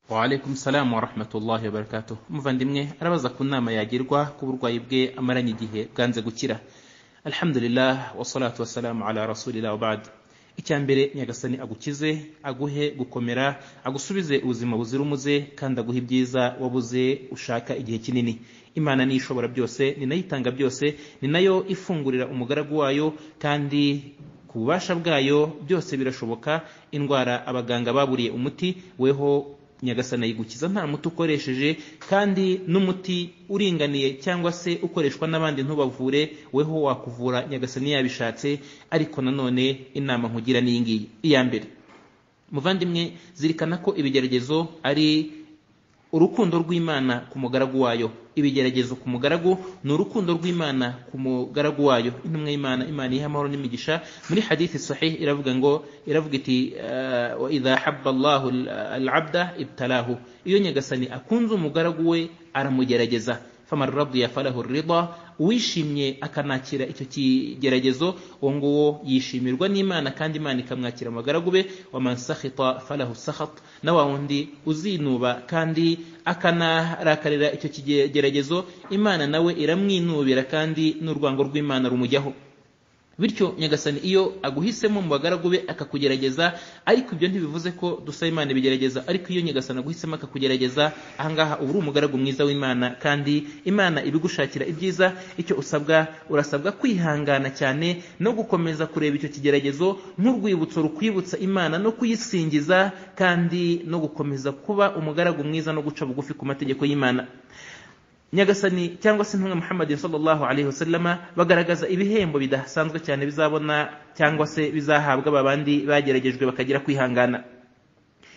waalaikum salamu warahmatullahi wabarakatuh umuvandimwe arabaza ku nama yagirwa ku burwayi bwe amaranye igihe bwanze gukira alhamdulillah wasalatu wasalamu ala rasulillah wabad icya mbere nyagasani agukize aguhe gukomera agusubize ubuzima buzira umuze kandi aguhe ibyiza wabuze ushaka igihe kinini imana ni ishobora byose ni nayo itanga byose ni nayo ifungurira umugaragu wayo kandi ku bubasha bwayo byose birashoboka indwara abaganga baburiye umuti weho nyagasani ayigukiza nta muti ukoresheje kandi n'umuti uringaniye cyangwa se ukoreshwa n'abandi ntubavure weho wakuvura nyagasani yabishatse ariko nanone inama nkugira ni iyi ngiyi iya mbere muvandimwe zirikana ko ibigeragezo ari urukundo rw'imana ku mugaragu wayo ibigeragezo ku mugaragu ni urukundo rw'imana ku mugaragu wayo intumwa y'imana imana iha amahoro n'imigisha muri hadithi sahih iravuga ngo iravuga iti wa idha habba allahu alabda ibtalahu iyo nyagasani akunze umugaragu we aramugerageza famar radiya falahu rida uwishimye akanakira icyo kigeragezo uwo nguwo yishimirwa n'imana kandi imana ikamwakira amagaragu be waman sakhita falahu sakhat na wa wundi uzinuba kandi akanarakarira icyo kigeragezo imana nawe iramwinubira kandi n'urwango rw'imana rumujyaho bityo nyagasani iyo aguhisemo mu bagaragu be akakugerageza ariko ibyo ntibivuze ko dusaba imana ibigerageza ariko iyo nyagasani aguhisemo akakugerageza ahangaha uba uri umugaragu mwiza w'imana kandi imana ibigushakira ibyiza icyo usabwa urasabwa kwihangana cyane no gukomeza kureba icyo kigeragezo nk'urwibutso rukwibutsa imana no kuyisingiza kandi no gukomeza kuba umugaragu mwiza no guca bugufi ku mategeko y'imana nyagasani cyangwa se intumwa muhammadin sallallahu alaihi wasallama bagaragaza ibihembo bidasanzwe cyane bizabona cyangwa se bizahabwa babandi bageragejwe bakagira kwihangana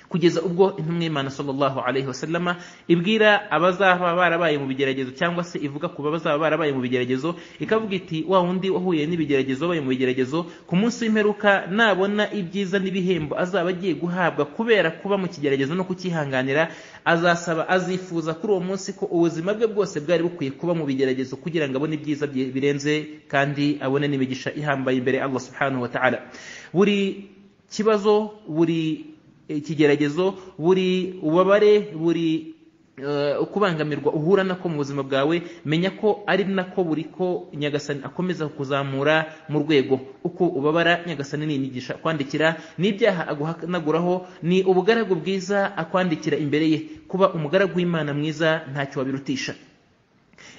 kugeza ubwo intumwa y'imana sallallahu alaihi wasallama ibwira abazaba barabaye mu bigeragezo cyangwa se ivuga ku bazaba barabaye mu bigeragezo ikavuga iti wa wundi wahuye n'ibigeragezo wabaye mu bigeragezo ku munsi w'imperuka nabona ibyiza n'ibihembo azaba agiye guhabwa kubera kuba mu kigeragezo no kukihanganira azasaba azifuza kuri uwo munsi ko ubuzima bwe bwose bwari bukwiye kuba mu bigeragezo kugira ngo abone ibyiza birenze kandi abone n'imigisha ihambaye imbere Allah subhanahu wa ta'ala buri kibazo buri ikigeragezo buri ubabare buri ukubangamirwa uhura nako mu buzima bwawe menya ko ari nako buri ko nyagasani akomeza kuzamura mu rwego uko ubabara nyagasani n'imigisha akwandikira n'ibyaha aguhanaguraho ni ubugaragu bwiza akwandikira imbere ye kuba umugaragu w'imana mwiza ntacyo wabirutisha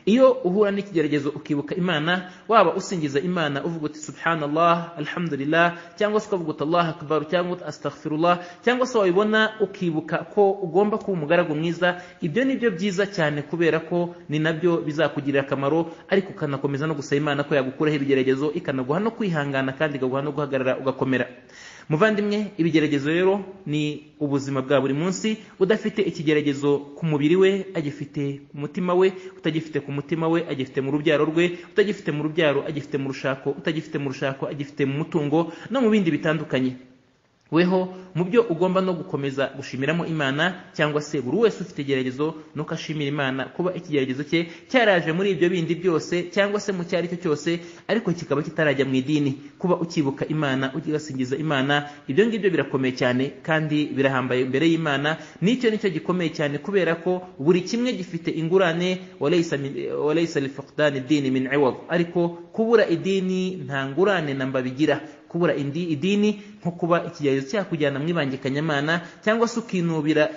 iyo uhura n'ikigeragezo ukibuka imana waba usingiza imana uvuga uti subhanallah alhamdulillah cyangwa se ukavuga uti allah akbar cyangwa uti astaghfirullah cyangwa se wabibona ukibuka ko ugomba kuba umugaragu mwiza ibyo ni byo byiza cyane kubera ko ni nabyo bizakugirira akamaro ariko ukanakomeza no gusaba imana ko yagukuraho ibigeragezo ikanaguha no kwihangana kandi ikaguha no guhagarara ugakomera muvandimwe ibigeragezo rero ni ubuzima bwa buri munsi udafite ikigeragezo ku mubiri we agifite ku mutima we utagifite ku mutima we agifite mu rubyaro rwe utagifite mu rubyaro agifite mu rushako utagifite mu rushako agifite mu mutungo no mu bindi bitandukanye weho mu byo ugomba no gukomeza gushimiramo imana cyangwa se buri wese ufite igeragezo nuko ashimira imana kuba ikigeragezo cye cyaraje muri ibyo bindi byose cyangwa se mu cyo ari cyo cyose ariko kikaba kitarajya mu idini kuba ukibuka imana ugasingiza imana ibyo ngibyo birakomeye cyane kandi birahambaye imbere y'imana n'icyo nicyo gikomeye cyane kubera ko buri kimwe gifite ingurane walayisa lifuqdani dini min iwad ariko kubura idini nta ngurane namba bigira kubura indi idini nko kuba ikigeragezo cyakujyana mu ibangikanyamana cyangwa se ukinubira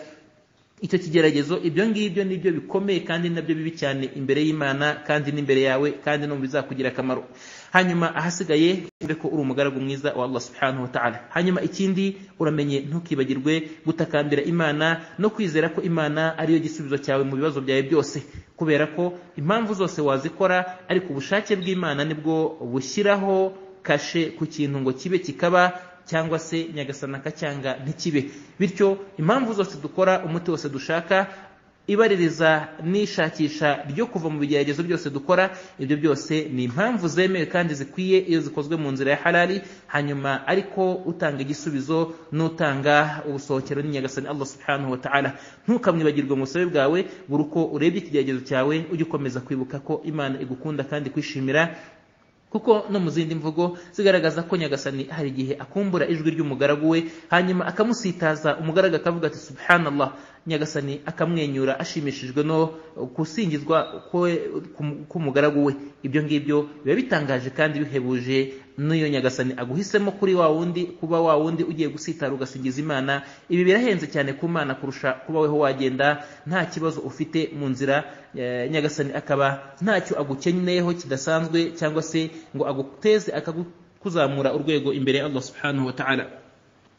icyo kigeragezo ibyo ngibyo nibyo bikomeye kandi nabyo bibi cyane imbere y'imana kandi n'imbere yawe kandi no mu bizakugira akamaro hanyuma ahasigaye ure ko uri umugaragu mwiza wa Allah subhanahu wa ta'ala hanyuma ikindi uramenye ntukibagirwe gutakambira imana no kwizera ko imana ariyo gisubizo cyawe mu bibazo byawe byose kubera ko impamvu zose wazikora ariko ubushake bw'imana nibwo bushyiraho kashe ku kintu ngo kibe kikaba cyangwa se nyagasana akacyanga ntikibe bityo impamvu zose dukora umuti wose dushaka ibaririza n'ishakisha ryo kuva mu bigeragezo byose dukora ibyo byose ni impamvu zemewe kandi zikwiye iyo zikozwe mu nzira ya harari hanyuma ariko utanga igisubizo n'utanga ubusohokero n'inyagasani Allah subhanahu wa ta'ala ntukamwibagirwe mu busabe bwawe buri uko urebye ikigeragezo cyawe ujye ukomeza kwibuka ko imana igukunda kandi kwishimira kuko no mu zindi mvugo zigaragaza ko nyagasani hari igihe akumbura ijwi ry'umugaragu we hanyuma akamusitaza umugaragu akavuga ati subhanallah nyagasani akamwenyura ashimishijwe no gusingizwa k'umugaragu we ibyo ngibyo biba bitangaje kandi bihebuje n'iyo nyagasani aguhisemo kuri wa wundi kuba wa wundi ugiye gusitara ugasingiza imana ibi birahenze cyane ku mana kurusha kuba weho wagenda nta kibazo ufite mu nzira nyagasani akaba ntacyo agukenyeyeho kidasanzwe cyangwa se ngo aguteze akakuzamura urwego imbere ya allah subhanahu wa ta'ala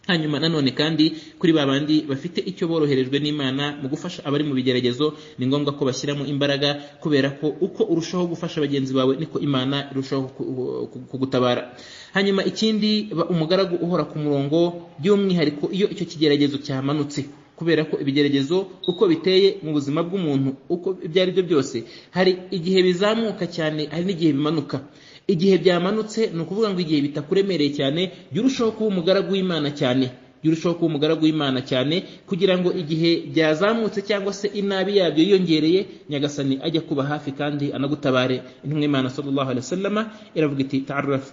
hanyuma nanone kandi kuri ba bandi bafite icyo boroherejwe n'imana mu gufasha abari mu bigeragezo ni ngombwa ko bashyiramo imbaraga kubera ko uko urushaho gufasha bagenzi bawe niko imana irushaho kugutabara hanyuma ikindi ba umugaragu uhora ku murongo by'umwihariko iyo icyo kigeragezo cyamanutse kubera ko ibigeragezo uko biteye mu buzima bw'umuntu uko ibyo ari byo byose hari igihe bizamuka cyane hari n'igihe bimanuka igihe byamanutse ni ukuvuga ngo igihe bitakuremereye cyane jya urushaho kuba umugaragu w'imana cyane jya urushaho kuba umugaragu w'imana cyane kugira ngo igihe byazamutse cyangwa se inabi yabyo yiyongereye nyagasani ajya kuba hafi kandi anagutabare intumwa y'imana sallallahu alaihi wasallama iravuga iti ta'arraf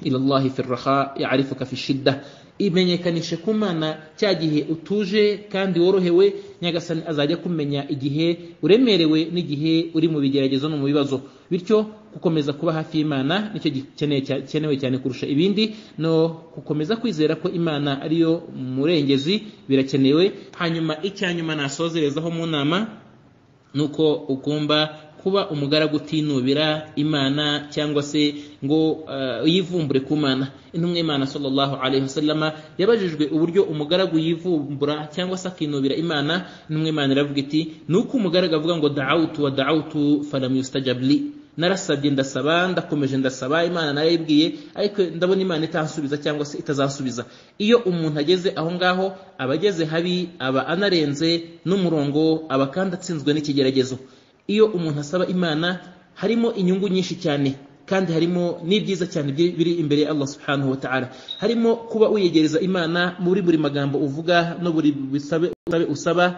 ila Allah fi raha ya'rifuka fi shidda imenyekanishe ku mana cya gihe utuje kandi worohewe nyagasani azajya kumenya igihe uremerewe n'igihe uri mu bigeragezo no mu bibazo bityo gukomeza kuba hafi y'imana nicyo gikenewe cyane kurusha ibindi no gukomeza kwizera ko imana ariyo murengezi birakenewe hanyuma icya nyuma nasozerezaho mu nama ni uko ugomba kuba umugaragu utinubira imana cyangwa se ngo yivumbure ku mana intumwa y'imana sallallahu alaihi wasallama yabajijwe uburyo umugaragu yivumbura cyangwa se akinubira imana intumwa y'imana iravuga iti ni uko umugaragu avuga ngo da'awutu wa da'awutu falam yustajab li narasabye ndasaba ndakomeje ndasaba imana narayibwiye ariko ndabona imana itansubiza cyangwa se itazansubiza iyo umuntu ageze aho ngaho aba ageze habi aba anarenze n'umurongo aba kandi atsinzwe n'ikigeragezo iyo umuntu asaba imana harimo inyungu nyinshi cyane kandi harimo n'ibyiza cyane biri imbere ya Allah subhanahu wa ta'ala harimo kuba uyegereza imana muri buri magambo uvuga no buri bisabe usaba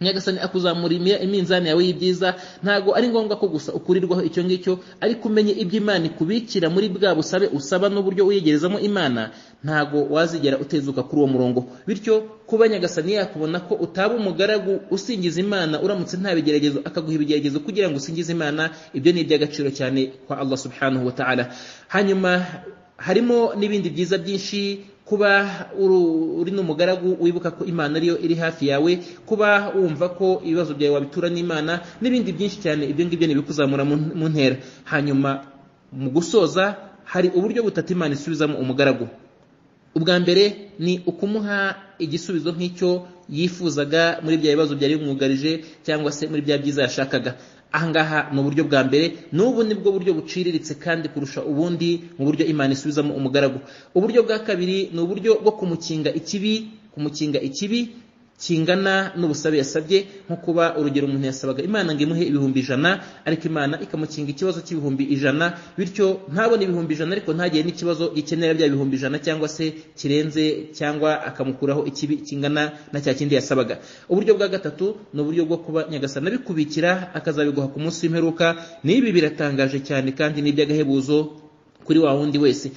nyagasani akuzamura iminzani yawe y'ibyiza ntago ari ngombwa ko gusa ukurirwaho icyo ngicyo ariko umenye ibyo imana ikubikira muri bwa busabe usaba n'uburyo wiyegerezamo imana ntago wazigera utezuka kuri uwo murongo bityo kuba nyagasani yakubona ko utaba umugaragu usingiza imana uramutse nta bigeragezo akaguha ibigeragezo kugira ngo usingize imana ibyo ni iby'agaciro cyane kwa allah subhanahu wa ta'ala hanyuma harimo n'ibindi byiza byinshi kuba uri n'umugaragu wibuka ko imana ariyo iri hafi yawe kuba wumva ko ibibazo byawe wabitura n'imana n'ibindi byinshi cyane ibyo ngibyo ni ibikuzamura mu ntera hanyuma mu gusoza hari uburyo butatu imana isubizamo umugaragu ubwa mbere ni ukumuha igisubizo nk'icyo yifuzaga muri bya bibazo byari bimwugarije cyangwa se muri bya byiza yashakaga ahangaha ni uburyo bwa mbere n'ubu ni bwo buryo buciriritse kandi kurusha ubundi mu buryo imana isubizamo umugaragu uburyo bwa kabiri ni uburyo bwo kumukinga ikibi kumukinga ikibi kingana n'ubusabe yasabye nko kuba urugero umuntu yasabaga imana ngo imuhe ibihumbi ijana ariko imana ikamukinga ikibazo cy'ibihumbi ijana bityo ntabone ibihumbi ijana ariko ntagire n'ikibazo gikenera bya bihumbi ijana cyangwa se kirenze cyangwa akamukuraho ikibi kingana na cya kindi yasabaga uburyo bwa gatatu ni uburyo bwo kuba nyagasana abikubikira akazabiguha ku munsi w'imperuka n'ibi biratangaje cyane kandi ni iby'agahebuzo kuri wa wundi wese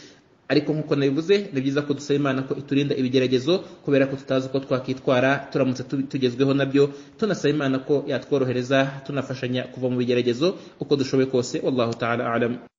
ariko nk'uko nabivuze ni byiza ko dusaba imana ko iturinda ibigeragezo kubera ko tutazi uko twakitwara turamutse tugezweho nabyo tunasaba imana ko yatworohereza tunafashanya kuva mu bigeragezo uko dushoboye kose wallahu ta'ala alam